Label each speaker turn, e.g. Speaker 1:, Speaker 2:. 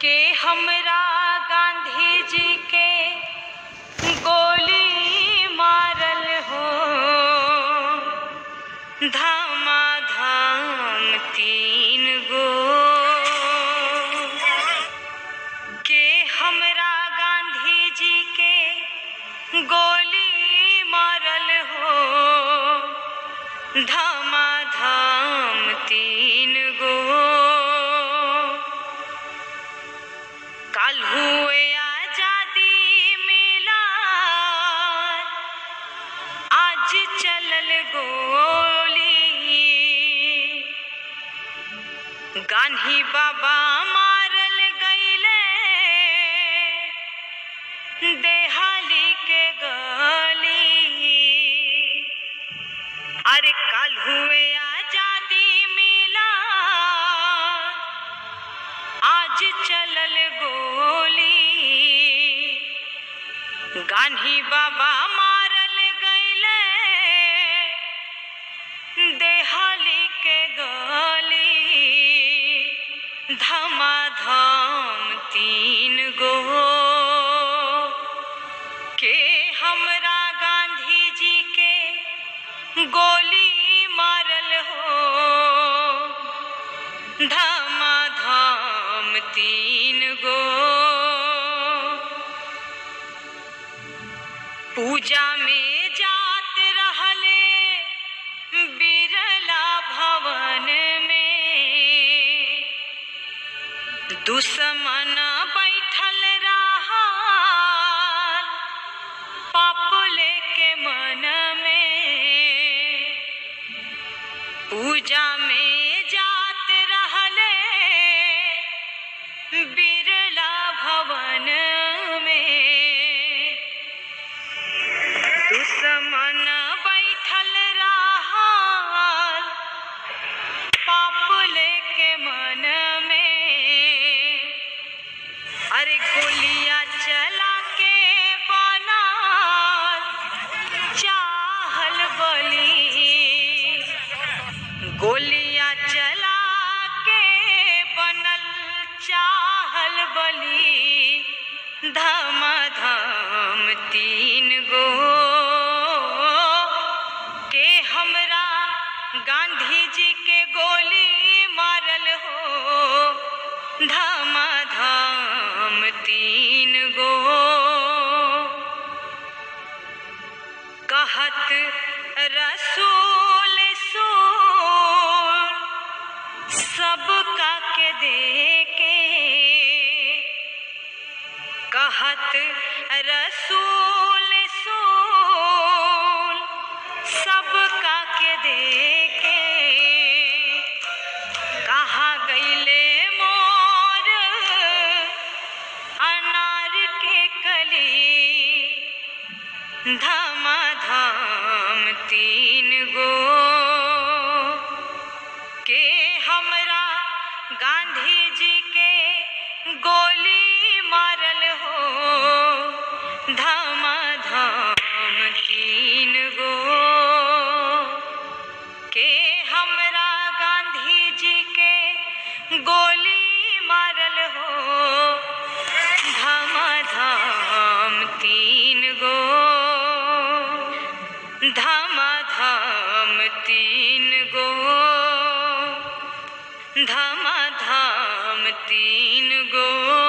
Speaker 1: के हमरा गांधी जी के गोली मारल हो धमाधम तीन गो के हमरा गांधी जी के गोली मारल हो धमाधम तीन गो कल हुए आजादी मिला आज चलल गोली गांधी बाबा मारल गईले देहाली के गली अरे कल हुए आजादी मिला आज चलल गोली गांधी बाबा मारल गईले देहाली के गली धमाधम तीन गो के हमरा गांधी जी के गोली मारल हो धमाधम तीन गो पूजा में जात रहले बिरला भवन में दुश्मन बैठल रहा पापले के मन में पूजा में जात रहले बिरला भवन में दुश्मन बैठल रहा पापले के मन में अरे गोलियां चला के बना चाहल बली गोलियां चला के बनल चाहल बली धमाधम तीन गो के हमरा गांधी जी के गोली मारल हो धमाधम तीन गो कहत रसूल सूल सबका के देके कहत रसूल सूल सबका के देके कहाँ गईले मोर अनार के कली धमाधम तीन गो के हमरा गांधी जी के गोली मारल हो धमाधम तीन गो के हमरा गांधी जी के गोली मारल हो धमाधम तीन गो धमाधम तीन गो धमाधम तीन गो